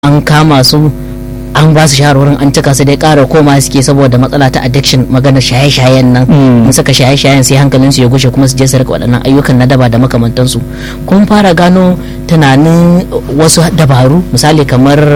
an kama su an ba su shawarwarin an cika su dai ƙara koma suke saboda matsala ta addiction maganar shaye-shayen nan in suka shaye-shayen sai hankalinsu ya gushe kuma su je su rika waɗannan ayyukan na daba da makamantansu kun fara gano tunanin wasu dabaru misali kamar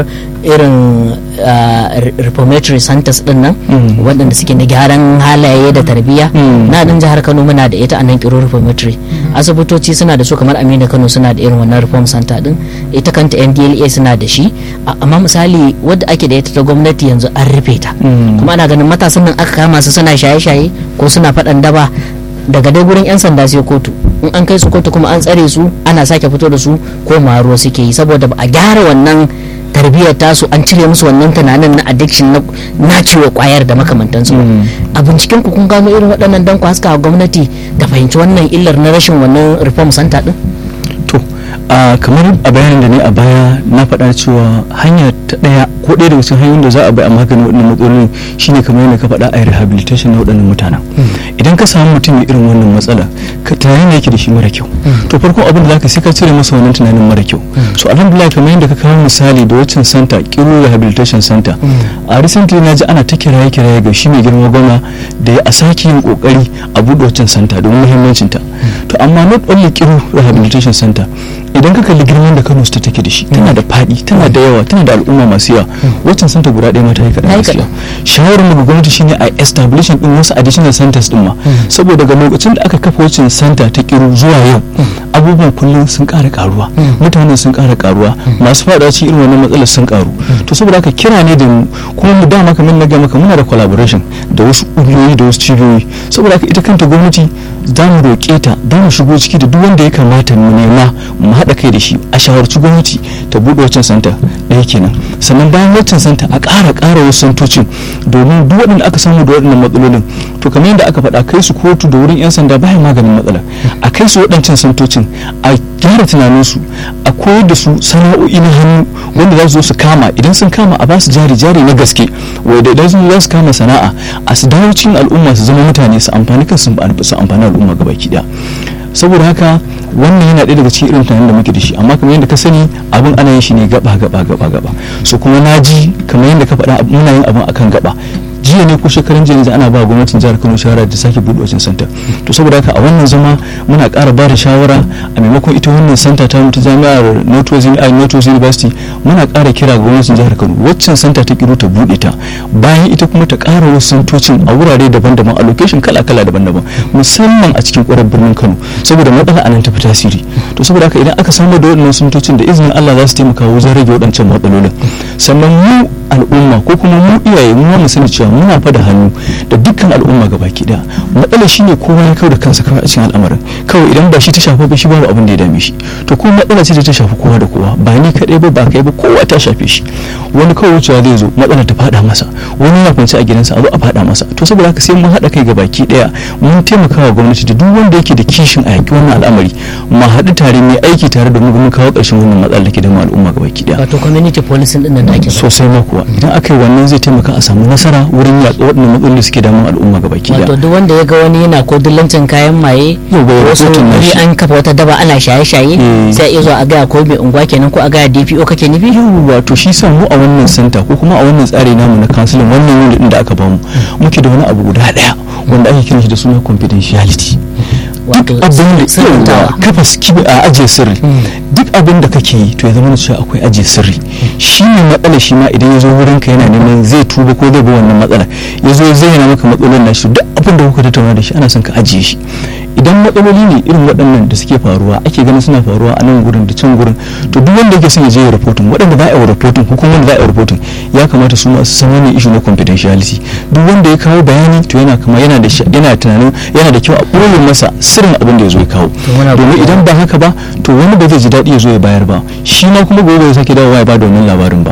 irin reformatory centers din nan waɗanda suke na gyaran halaye da tarbiyya na ɗin jihar kano muna da ita a nan kiro reformatory asibitoci suna da su kamar aminu kano suna da irin wannan reform center din ita kanta ndla suna da shi amma misali wadda ake da ita ta gwamnati yanzu an rufe ta kuma ana ganin matasan nan aka kama su suna shaye-shaye ko suna faɗan daba daga dai gurin 'yan sanda sai kotu in an kai su kotu kuma an tsare su ana sake fito da su ko maro suke yi saboda ba a gyara wannan tarbiyyar tasu an cire musu wannan tunanin na addiction na ciwo kwayar da makamantansu a binciken ku kun gano irin waɗannan dan ku haska gwamnati da fahimci wannan illar na rashin wannan reform center din to kamar a bayanin da ne a baya na faɗa cewa hanya ta ɗaya ko ɗaya daga cikin hanyoyin da za a bi a maganin waɗannan matsalolin shine kamar yadda ka faɗa a rehabilitation na waɗannan mutanen idan ka samu mutum mai irin wannan matsala ka tunanin yake da shi mara kyau to farko abin da zaka sai ka cire masa wannan tunanin mara kyau so alhamdulillah kamar yadda ka kawo misali da waccan center kiro rehabilitation center a recently na ji ana ta kiraye kiraye ga shi mai girma gwamna da ya a sake yin kokari a buɗe waccan center domin muhimmancin ta to amma not only kiro rehabilitation center idan ka kalli girman da Kano ta take da shi tana da faɗi tana da yawa tana da al'umma masu yawa waccan center guda ɗaya ma ta yi kaɗan gaskiya shawarar daga gwamnati shine a establishing din wasu additional centers din ma saboda ga lokacin da aka kafa waccan center ta kiro zuwa yau abubuwan kullum sun ƙara karuwa mutane sun ƙara karuwa masu faɗa cikin irin wannan matsalar sun karu to saboda haka kira ne da mu kuma mu dama kamar na ga maka muna da collaboration da wasu ƙungiyoyi da wasu cibiyoyi saboda haka ita kanta gwamnati za mu roƙe ta za mu shigo ciki da duk wanda ya kamata mu nema mu haɗa kai da shi a shawarci gwamnati ta buɗe waccan santa ɗaya kenan sannan bayan waccan santa a ƙara ƙara wasu santocin domin duk waɗanda aka samu da waɗannan matsalolin to kamar yadda aka faɗa kai su kotu da wurin 'yan sanda bayan maganin matsala a kai su waɗancan santocin a gyara tunaninsu a koyar da su sana'o'i na hannu wanda za su zo su kama idan sun kama a ba su jari jari na gaske wanda idan sun za su kama sana'a a su dawo cikin al'umma su zama mutane su amfani kan su amfani al'umma gabaki ɗaya saboda haka wannan yana ɗaya daga cikin irin tunanin da muke da shi amma kamar yadda ka sani abin ana yin shi ne gaba gaba gaba gaba so kuma na ji kamar yadda ka faɗa muna yin abin akan gaba jiya ne ko shekaran jiya ana ba gwamnatin jihar kano shawara da sake buɗe wajen santa to saboda haka a wannan zama muna ƙara ba da shawara a maimakon ita wannan santa ta mutu jami'ar northwest university muna ƙara kira ga gwamnatin jihar kano waccan santa ta kiro ta buɗe ta bayan ita kuma ta ƙara wasu santocin a wurare daban-daban a location kala-kala daban-daban musamman a cikin ƙwarar birnin kano saboda matsala a nan ta fi tasiri to saboda haka idan aka samar da waɗannan santocin da izinin allah za su taimaka wajen rage waɗancan matsalolin sannan mu al'umma ko kuma mu iyaye mu mu sani cewa muna fada hannu da dukkan al'umma gaba ki daya matsalar shine kowa ya kawo da kansa kawai a cikin al'amarin kawai idan ba shi ta shafa ba shi babu abin da ya dame shi to kuma matsala ce da ta shafi kowa da kowa ba ni kadai ba ba kai ba kowa ta shafe shi wani kawai wucewa zai zo matsala ta fada masa wani ya kwanci a gidansa a zo a fada masa to saboda haka sai mun haɗa kai gaba ki daya mun taimaka wa gwamnati da duk wanda yake da kishin a yaki wannan al'amari mu haɗu tare mai aiki tare da mu mun kawo ƙarshen wannan matsalar da ke da al'umma gaba ki daya wato community policing din nan da ake sosai ma kuwa idan aka yi wannan zai taimaka a samu nasara wurin yaƙi waɗannan matsaloli suke damun al'umma gaba ki wato duk wanda ya ga wani yana ko dillancin kayan maye wasu wuri an kafa wata daba ana shaye-shaye sai iya zuwa a gaya ko mai unguwa kenan ko a gaya DPO kake nufi wato shi sa mu a wannan santa ko kuma a wannan tsari namu na kansilin wannan unit da aka bamu muke da wani abu guda daya wanda ake kiran shi da suna confidentiality duk abin da kafa a ajiye sirri duk abin da kake yi to ya zama cewa akwai ajiye sirri shi ne matsala shi ma idan ya zo wurin ka yana neman zai tuba ko zai bi wannan matsala ya zo zai yana maka matsalolin na shi duk abin da kuka tattauna da shi ana son ka ajiye shi idan matsaloli ne irin waɗannan da suke faruwa ake ganin suna faruwa a nan gurin da can gurin to duk wanda yake son ya je ya rahoton waɗanda za a yi rahoton hukumar da za a yi rahoton ya kamata su masu san wannan ishu na confidentiality duk wanda ya kawo bayani to yana kama yana da yana tunanin yana da kyau a ɓoye masa sirrin abin da ya zo ya kawo domin idan ba haka ba to wani ba zai ji daɗi ya zo ya bayar ba shi ma kuma gobe ya sake dawowa ya ba da wannan labarin ba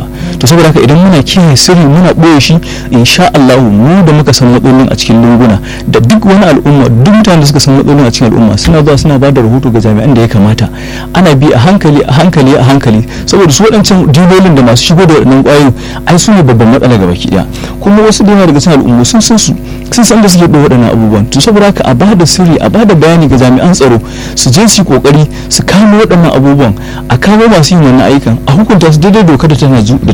to saboda haka idan muna kiyaye sirri muna ɓoye shi insha Allah mu da muka san matsalolin a cikin lunguna da duk wani al'umma duk mutanen da suka san matsalolin a cikin al'umma suna zuwa suna ba da rahoto ga jami'an da ya kamata ana bi a hankali a hankali a hankali saboda su waɗancan dilolin da masu shigo da waɗannan ƙwayoyin ai su ne babban matsala ga baki ɗaya kuma wasu da yawa daga cikin al'ummu sun san su sun san da suke ɗau waɗannan abubuwan to saboda haka a ba da sirri a ba da bayani ga jami'an tsaro su je su yi ƙoƙari su kamo waɗannan abubuwan a kamo masu yin wannan ayyukan a hukunta su daidai dokar da tana